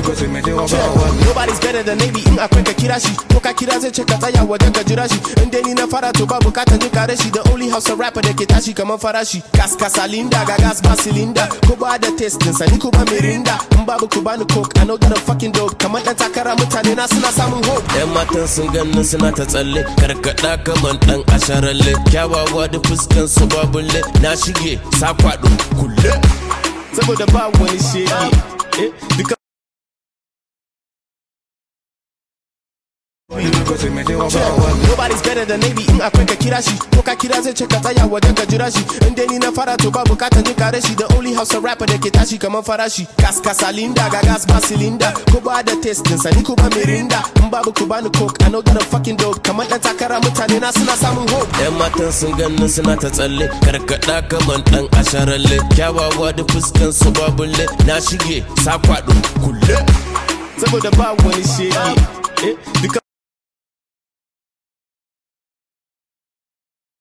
Nobody's better than maybe in akwai ka kira shi ko ka kira zai ce ka tsaya wajen ka jira shi in dai ni na fara to ba bukatar jin kare shi the only house rapper da ke tashi kamar farashi gas kasalinda ga gas ba silinda ko ba da test din sani ko ba mirinda in babu ku bani coke I know that I'm fucking dope kamar dan takara mutane na suna samun hope yan matan sun ganin suna ta tsalle karkada kaman dan asharalle kyawawa da fuskan su babulle na shige sa kwado kulle saboda ba wani shege eh duka Nobody's better than maybe in akwai ka kira shi ko ka kira zai ce ka tsaya wajen ka jira shi in dai ni na fara to ba bukatar jin kare shi the only house rapper da ke tashi kamar farashi gas kasalinda ga gas ba silinda ko ba da test din sani ko ba mirinda in babu ku bani coke I know that I'm fucking dope kamar dan takara mutane na suna samun hope yan matan sun ganin suna ta tsalle karkada kaman dan asharalle kyawawa da fuskan su babulle na shige sa kwado kulle saboda ba wani shege eh duka